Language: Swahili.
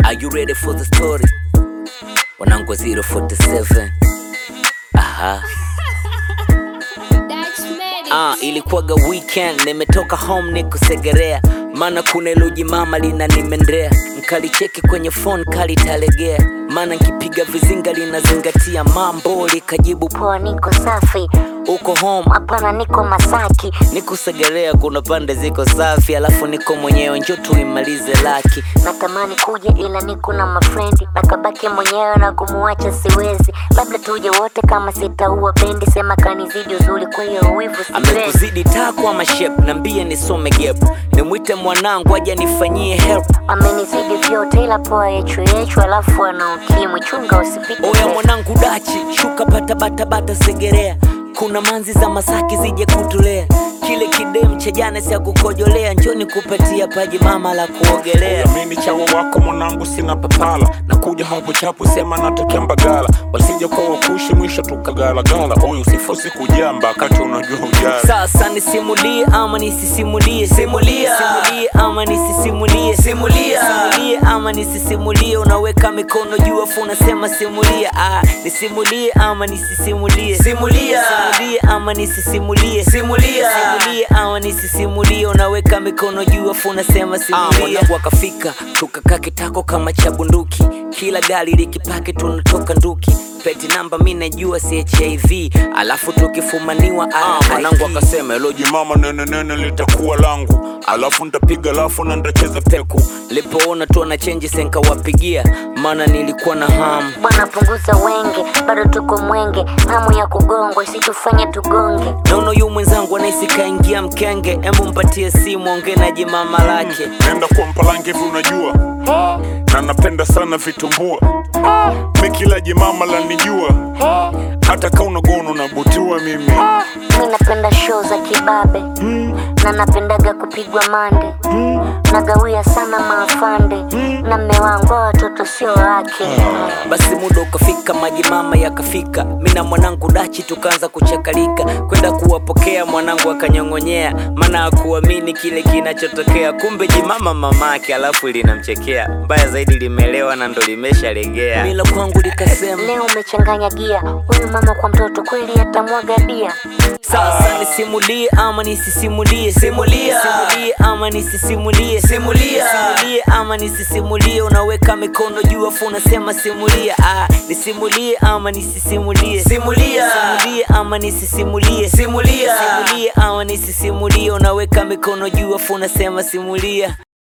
Are you ready for the story? Wanangu 047 Aha. Ah, ilikuwaga weekend nimetoka home nikusegerea maana kuna iloji mama lina nimendrea nkalicheki kwenye phone kalitalegea maana nkipiga vizinga linazingatia mambo likajibu poa, niko safi. uko home Hapana, niko Masaki. nikusegerea kuna pande ziko safi alafu niko mwenyewe njo tuimalize laki Natamani kuja ila niko na mafrendi, nakabaki mwenyewe na kumuacha siwezi. Labda tuje wote kama sitaua bendi, sema kanizidi uzuri, kwa hiyo wivu sipendi. amekuzidi tako ama shep nambie nisome gep nimwite mwanangu aja nifanyie help Amenizidi vyote ila poa yechu yechu, alafu ana ukimwi, chunga usipite. oya pesa. mwanangu dachi shuka batabatabata segerea kuna manzi za masaki zije kutulea kile kidem cha jana ya kukojolea njoni kupatia paji mama la kuogelea mimi chawa wako mwanangu sina papala nakuja hapo chapu sema natokea mbagala wasija kwa wakushi mwisho tukagalagala oyo usifosi kujamba kati unajua ujala sasa nisimulie ama nisisimulie simulia simulie ama nisisimulie simulia simulie ama nisisimulie unaweka mikono juu afu unasema simulia ah nisimulie ama nisisimulie simulia simulie ama nisisimulie simulia simulie ama nisisimulie unaweka mikono juu afu unasema simulia mwanangu akafika tukakaa kitako kama cha bunduki kila gari likipaki tunatoka nduki peti namba mi najua si hiv alafu tukifumaniwa Ah, mwanangu akasema eloji mama nene nene litakuwa langu alafu ntapiga alafu na ndacheza peku lipoona tu ana chenji senkawapigia maana nilikuwa na hamu Bwana punguza wenge, bado tuko mwenge, hamu ya kugongwa isitufanye tugonge. naona yu mwenzangu anaisi kaingia mkenge embu mpatie simu onge na jimama lake nenda kwa mpalange hivi unajua Hey, na napenda sana vitumbua mi kila jimama lanijua hey. hata ka unagono nabutiwa mimi Mi napenda show za kibabe na napendaga kupigwa mande nagawia sana maafande na mme wangu wa watoto sio wake basi muda ukafika maji mama yakafika mi na mwanangu dachi tukaanza kuchakalika kwenda kuwapokea mwanangu akanyong'onyea maana akuamini kile kinachotokea kumbe jimama mamake alafu linamchekea mbaya zaidi limeelewa na ndo limeshalegea mila kwangu likasema leo umechanganya gia huyu mama kwa mtoto kweli atamwaga dia sasa nisimulie ama nisisimulie simulia simulie ama nisisimulie simulia simulie ama nisisimulie unaweka mikono juu afu unasema simulia ah nisimulie ama nisisimulie simulia simulie ama nisisimulie simulia simulie ama nisisimulie unaweka mikono juu afu unasema simulia